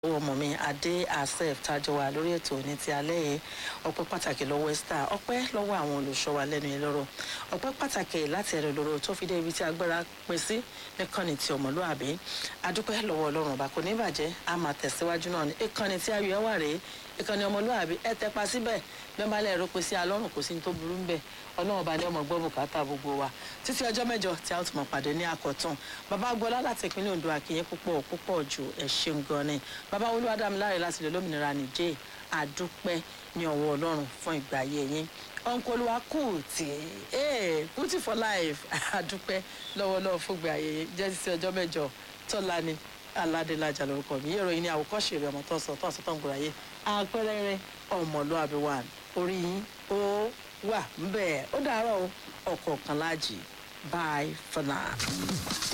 owó ọmọ mi adé asef tájọ wà lórí ètò ní ti alẹ́ yìí ọpẹ́ pàtàkì lọ́wọ́ esther ọpẹ́ lọ́wọ́ àwọn olùṣọ́ wa lẹ́nu ìlọ́rọ̀ ọpẹ́ pàtàkì láti ẹ̀rọ ìlọ́rọ̀ tó fi dé ibi tí agbára pín sí nìkànnì ti ọmọlúàbí adúpẹ́ lọ́wọ́ ọlọ́run ọba kò ní bàjẹ́ a máa tẹ̀síwájú náà ní ìkànnì tí ayọ̀ ẹ̀ wà rèé ìkànnì ọmọlúàbí ẹ tẹpa síbẹ̀ bí wọ́n bá lẹ́ẹ̀rọ pé sí alọ́run kò sí ní tó burú ń bẹ̀ ọlọ́run ọba ní ọmọ gbọ́ bùkátà gbogbo wa títí ọjọ́ mẹ́jọ tí a ó tún mọ̀ pàdé ní àkọ́tún bàbá gbọ́lá láti ìpínlẹ̀ ondo àkìyẹ púpọ̀ púpọ̀ ju ẹ̀ ṣeun gan ni bàbá olúwadámiláre láti lè lómìnira nìjẹ́ àdúpẹ́ ní ọwọ́ ọlọ́run fún ìgbà ayé yín ọ̀nkọ́lùwà kùtì ee kùtì for life àdúpẹ́ lọ́wọ́lọ́wọ́ fún ìgbà ayé yín jẹ́ títí ọjọ́ mẹ́jọ tọ́lá ni aládélájà lórúkọ mi yẹ́rọ yín ní àwòkọ́ṣe rẹ̀ ọmọ tó sọ tó sọ tó ń gbòòrò ayé àpẹẹrẹ ọmọlúwàbí wà orí yín ó wà ń bẹ́ẹ̀ ó dàárọ̀ ọkọ̀ kan láàjì bye for now.